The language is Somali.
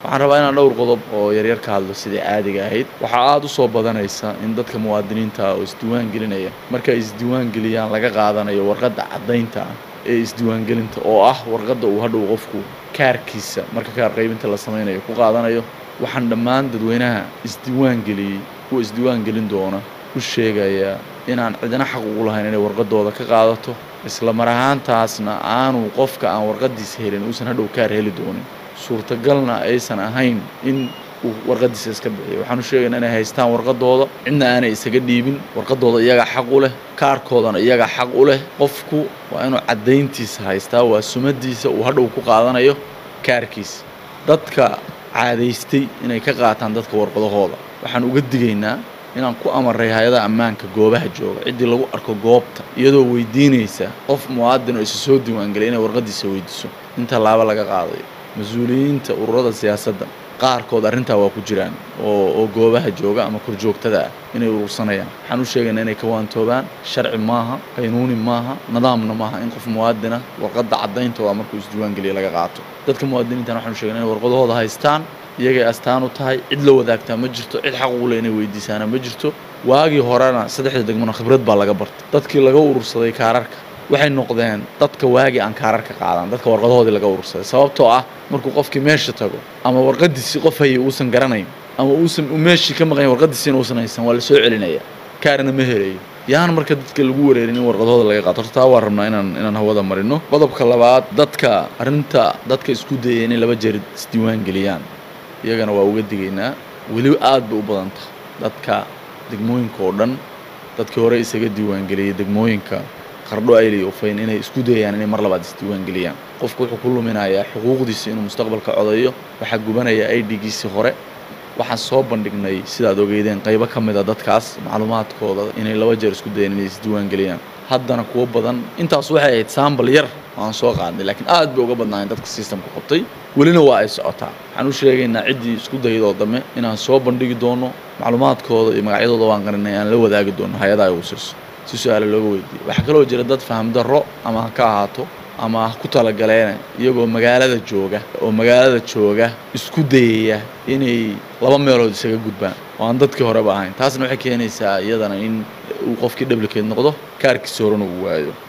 waxaan rabaa inaan dhowr qodob oo yaryar ka hadlo sidai caadiga ahayd waxaa aada u soo badanaysa in dadka muwaadiniinta oo isdiiwaan gelinaya marka ay isdiiwaan geliyaan laga qaadanayo warqadda caddaynta ah ee isdiiwaangelinta oo ah warqadda uu hadhow qofku kaarkiisa marka kaar qaybinta la samaynayo ku qaadanayo waxaan dhammaan dadweynaha isdiiwaan geliyey kuwa isdiiwaan gelin doona u sheegayaa inaan cidina xaq ugu lahayn inay warqadooda ka qaadato isla mar ahaantaasna aanu qofka aan warqadiisa helin uusan hadhow kaar heli doonin suurtagalna aysan ahayn in uu warqadiisa iska bixiyo waxaan u sheegaynaa inay haystaan warqadooda cidna aanay isaga dhiibin warqadooda iyagaa xaq u leh kaarkoodana iyagaa xaq u leh qofku waa inuu caddayntiisa haystaa waa sumadiisa uu hadhow ku qaadanayo kaarkiisa dadka caadaystay inay ka qaataan dadka warqadahooda waxaan uga digaynaa inaan ku amaray hay-adaha ammaanka goobaha jooga ciddii lagu arko goobta iyadoo weydiinaysa qof muwaadin oo isa soo diiwaangelay inay warqadiisa weydiiso in tallaabo laga qaadayo mas-uuliyiinta ururada siyaasadda qaarkood arrintaa waa ku jiraan oo oo goobaha jooga ama korjoogtada ah inay urursanayaan waxaan u sheegaynaa inay ka waantoobaan sharci maaha qaynuuni maaha nidaamna maaha in qof muwaadina warqadda caddayntooda markuu isdiiwaangeliya laga qaato dadka muwaadiniintan waxaan u sheegaynaa inay warqadahooda haystaan iyagay astaan u tahay cid la wadaagtaa ma jirto cid xaq ugu leh inay weydiisaana ma jirto waagii horena saddexda degmona khibrad baa laga bartay dadkii laga urursaday kaararka waxay noqdeen dadka waagii aan kaararka qaadan dadka warqadahoodii laga urursaday sababtoo ah markuu qofkii meesha tago ama warqadiisii qof hayay uusan garanayn ama uusan meeshii ka maqayn warqadiisiina uusan haysan waa la soo celinaya kaarna ma helayo yaan marka dadka lagu wareerin in warqadahooda laga qaato horta taa waa rabnaa inaan inaan hawada marino qodobka labaad dadka arrinta dadka isku dayaya inay laba jeer isdiiwaan geliyaan iyagana waa uga digaynaa weli aad bay u badan tahay dadka degmooyinka oo dhan dadkii hore isaga diiwaangeliyey degmooyinka qardho ayliy ufayn inay isku dayayaan inay mar labaad isdiiwaangeliyaan qofku wuxuu ku luminayaa xuquuqdiisa inuu mustaqbalka codayo waxaa gubanaya i d-giisii hore waxaan soo bandhignay sidaad ogeydeen qaybo ka mid a dadkaas macluumaadkooda inay laba jeer isku dayeen inay isdiiwaangeliyaan haddana kuwo badan intaas waxay ahayd saambal yar oo aan soo qaadnay laakiin aad bay uga badnaayeen dadka sistamka qabtay welina waa ay socotaa waxaan u sheegaynaa ciddii isku daydoo dame inaan soo bandhigi doono macluumaadkooda iyo magacyadooda waan qarinay aan la wadaagi doono hay-adaha ugu sirso si su-aale looga weydiiyo waxaa kaloo jira dad faham darro ama ha ka ahaato ama ha ku talagaleene iyagoo magaalada jooga oo magaalada jooga isku dayaya inay laba meelood isaga gudbaan oo aan dadkii horeba ahayn taasna waxay keenaysaa iyadana in uu qofkii dhablikeed noqdo kaarkiisi horena uu waayo